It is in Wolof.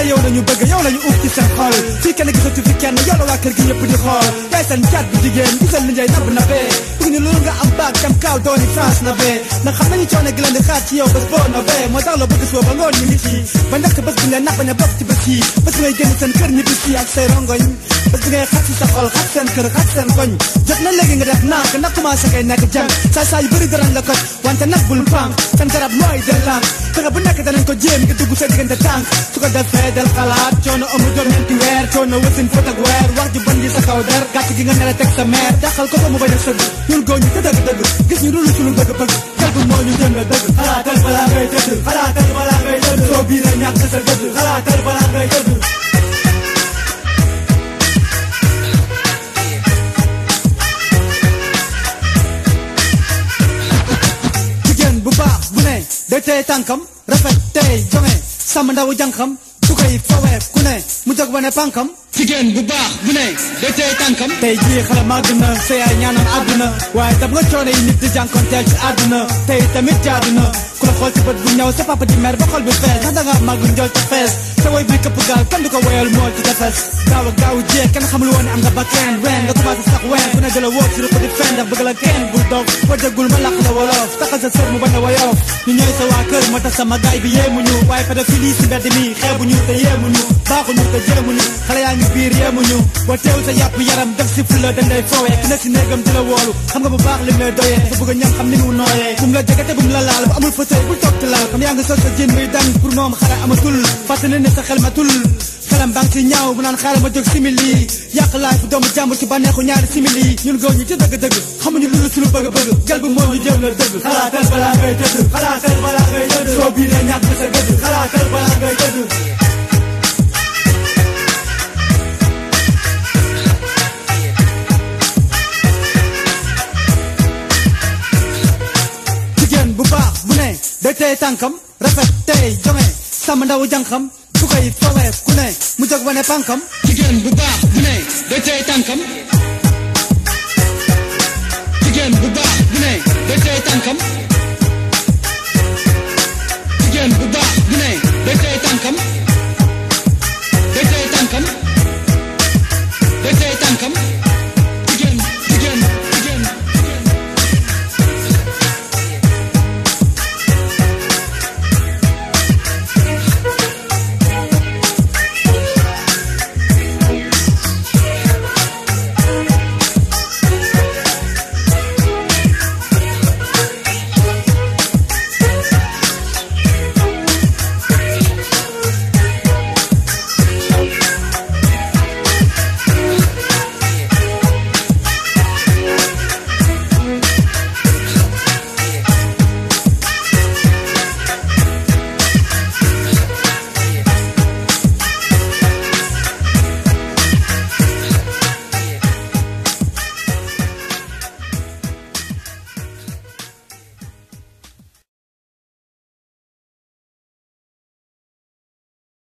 yow lañu bëgg yow lañu uuf ci seen xol fii kenn gisatu fi kenn yow la waa kër gi yëpp di xool yaay seen cat bu jigéen gisal li ngay nabb na bee bëgg ñu loolu nga am baag dem kaaw dooni France na bee ndax xam nañu coono gi leen di xaar ci yow bés boo na bee moo tax la bëgg suba ba ngoon ñu ngi ci ba ndax bés bu ñu leen nax bañ a bokk ci bés yi bés ngay génn seen kër ñibbi si ak say rongoñ bés bi ngay xat si sa xol xat seen kër xat seen koñ jot na léegi nga def nànk ndax commencé ngay nekk jàng saa saa yu bëri darañ la koj wante nag bul pànk seen garab mooy del lànk fexe bu nekk danañ ko jéem nga dugg sa diggante tànk su ko defee del xalaat coono amu jor ñeenti weer coono wasin fóot ak weer wax ju bon ji sa kaw der gàtt gi nga nere teg sa meer daxal ko ba mu bañ a sëgg ñun góor ñu te dëgg dëgg gis ñu dul suñu bëgg bëgg tel bu moo ñu jëm la dëgg xalaatal balaa ngay tëdd xalaatal balaa ngay tëdd soo biir a ñàkk sa dëgg xalaatal balaa ngay tëdd jigéen bu baax bu ne day tey tànkam rafet tey jonge sàmm ndawu jànkam su koy fawee ku ne mu jóg wane pànkam jigéen bu baax bu ne day tey tànkam tey jii xale màgg na sa yaay ñaanal àdduna waaye daf nga coono yi nit di jànkonteel ci àdduna tey tamit jaadu na ku la xool ci bët bu ñëw sa papa di mer ba xol bi fees ndax danga màgg njool ca fees sa woy bi këpp gaal kenn du ko woyal mool ci tefes gaaw a gaaw jeex kenn xamul woon ne am nga ba kenn ween nga commencé sax ween ku ne jëla wóor ci rëpp di fen ndax bëgg la kenn bul toog foo déggul ma làq la wolof taxal sa sër mu bañ a woyof ñu ñooy sa waa kër moo tax sama gaay bi yéemuñu waaye pédophile yi si mbedd mi xeebuñu te yéemuñu baaxuñu te jéemuñu xale yaa ngi biir yéemuñu boo teew sa yàpp yaram def si fulla dañ lay foowee ku ne si néegam di la woolu xam nga bu baax li ngay doyee sa bëgg a ñam xam ni mu nooyee bu mu la jege te bu mu la laal bu amul fauteuil bul toog ci laal xam yaa ngi sol sa jën muy dang pour moom xale amatul fàttali ne sa xel matul xelam baa ngi ci ñaaw bu naan xaaral ma jóg simili yàq laay fu doomu jàmbur ci bànneexu ñaari simili ñun góor ñi ci dëgg-dëgg xamuñu lu suñu bëgg-bëgg jël bu moo ñu jëm la dëgg xalaatal balaa ngay tëdd xalaatal balaa ngay tëdd soo biiree ñàkk sa gëdd xalaatal balaa ngay tëdd jigéen bu baax bu ne day tey tànkam rafet tey jonge sàmm ndawu jànkam su koy fawee ku ne mu jóg wane pànkam jigéen bu baax bu ne day tey tànkam jigéen bu baax bu ne day tey tànkam